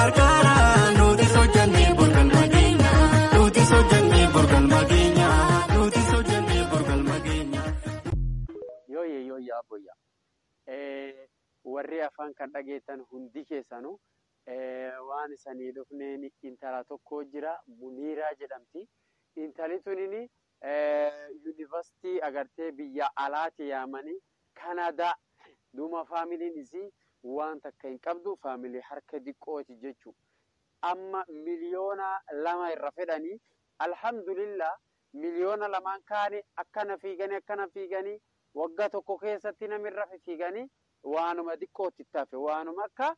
gargaara nuti hojjannee borgalma keenya nuti hojjannee borgalma keenya nuti hojjannee borgalma keenya. Yooyye yooyye abboyya. Warri afaan kan dhageettan hundi keessanuu waan isanii dhufneen intala tokko jira Muniiraa jedhamti. Intali tunini yuunivarsiitii agartee biyya alaati yaamanii Kanadaa duuma faamiliin isii waan takka hin qabdu faamilii harka diqqooti jechuudha. Amma miliyoona lama irra fedhanii alhamdulillah miliyoona lamaan kaanii akkana fiiganii akkana fiiganii waggaa tokko keessatti namirra fiiganii waanuma xiqqootti tafe waanuma akka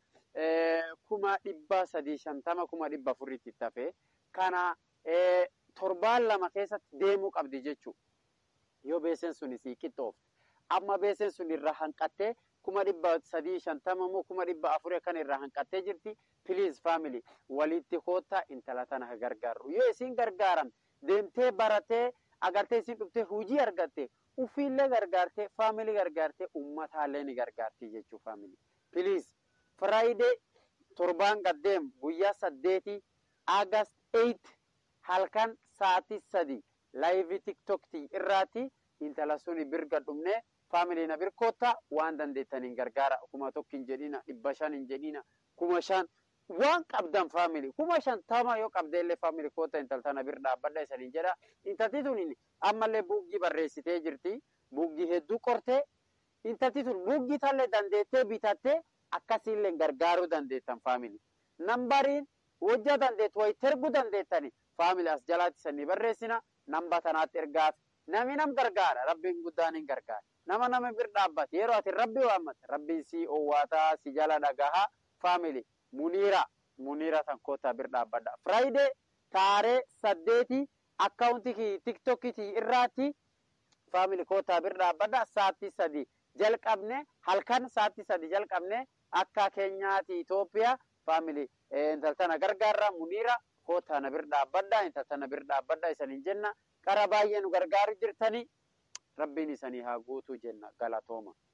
kuma dhibba sadii shantama kuma dhibba afuritti tafe kana torbaan lama keessatti deemuu qabdi jechuudha. Yoo beesen sun isii qixxoofte. Amma beesen sun irraa hanqattee kuma dhibba sadii shantama moo kuma dhibba afurii akkan irraa hanqattee jirti. Piliis faamilii walitti koottaa intala tana gargaaru. Yoo isin gargaaramte deemtee baratee agartee isin dhuftee hojii argatte ufiillee gargaartee faamilii gargaartee ummataallee ni gargaarti jechuudha faamilii. Piliis firaayidee torbaan gaddeem guyyaa saddeetii Aagast 8 halkan sa'aatii sadii laayivii tiktoktii irraati intala suni birga dhumnee faamilii na birkoottaa waan dandeettaniin gargaara kuma tokko hin jedhina dhibba shan hin jedhina kuma shan waan qabdan faamilii kuma shantama yoo qabdeellee faamilii koota intaltana bir dhaabbadha isaniin jedha intalti tun ammallee buuggii barreessitee jirti buuggii hedduu qortee intalti tun buuggii tallee dandeettee bitattee akkasiillee gargaaruu dandeettan faamilii nambariin wajja dandeettu wayitti erguu dandeettani faamilii as jalaatti sanii barreessina namba tanaatti ergaaf nami nam gargaara rabbiin guddaan hin gargaara nama nama bir dhaabbate yeroo ati rabbi waammate rabbiin si owwaataa si jala dhagahaa faamilii muniira muniira tan kootaa bir dhaabbadha firaayidee taaree saddeeti akkaawuntii tiktokitii irraatti faamilii kootaa bir dhaabbadha sa'aatii sadii jalqabne halkan sa'aatii sadii jalqabne akka keenyaati Itoophiyaa faamilii intaltana gargaarra muniira kootaa na bir dhaabbadha intaltana bir dhaabbadha isaniin jenna qara baay'ee nu gargaaru jirtanii rabbiin isanii haa guutuu jenna galatooma.